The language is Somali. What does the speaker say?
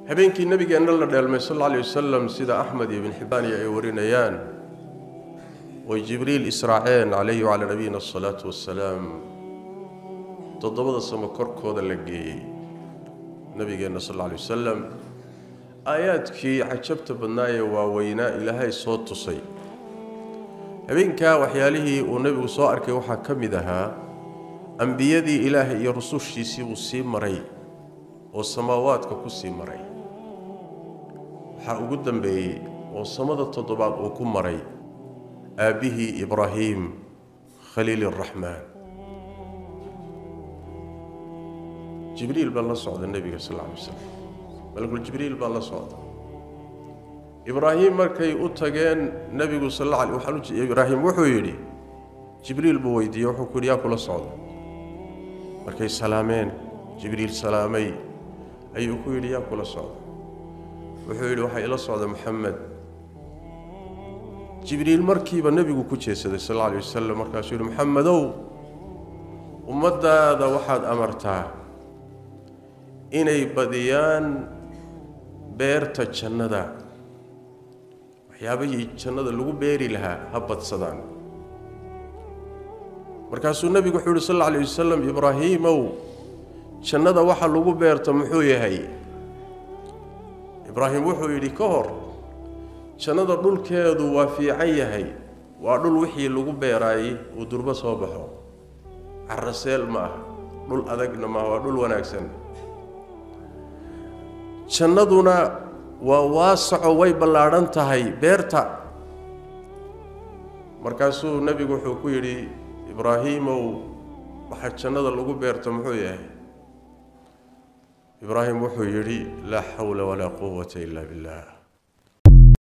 habeenkii nabigeenna la dheelmay sal alla alay wasalam sida axmed iyo ibn xibbaaniyo ay warinayaan way jibriil israaceen calayhi wacalaa nabiyina asalaatu wassalaam toddobada samo korkooda la geeyey nabigeenna sal alla alay wasalam aayaadkii cajabta badnaa ee waaweynaa ilaahay soo tusay habeenkaa waxyaalihii uu nebigu soo arkay waxaa ka mid ahaa ambiyadii ilaahay iyo rusushiisii uu sii maray oo samaawaadka ku sii maray waxaa ugu dambeeyey oo samada toddobaad uu ku maray aabbihii ibraahiim khaliil araxmaan jibriil baa la socda nebiga sal alla alay waslam malakul jibriil baa la socda ibraahim markay u tageen nebigu sal alla alay waxaan u ibraahim wuxuu yidhi jibriil buu weydiiyey wuxuu ku yidhi yaa kula socda markay salaameen jibriil salaamay ayuu ku yidhi yaa kula socda wuxuu yidhi waxaa ila socda moxamed jibriil markiiba nebigu ku jeesaday sal alla alay wasalam markaasuu yidhi moxamedow ummaddaada waxaad amartaa inay badiyaan beerta jannada waxyaabihii jannada lagu beeri lahaa ha badsadaan markaasuu nebigu wuxuu yihi sal alla alay wasalam ibraahiimow jannada waxa lagu beerta muxuu yahay ibraahim wuxuu yidhi ka hor jannada dhulkeedu waa fiican yahay waa dhul wixii lagu beeraayey uu durbo soo baxo caraseel ma aha dhul adagna maaha waa dhul wanaagsan jannaduna waa waasaco way ballaadhan tahay beerta markaasuu nebigu wuxuu ku yidhi ibraahiimow waxa jannada lagu beerta muxuu yahay ibraahim wuxuu yidhi laa xawla walaa quwata ila billah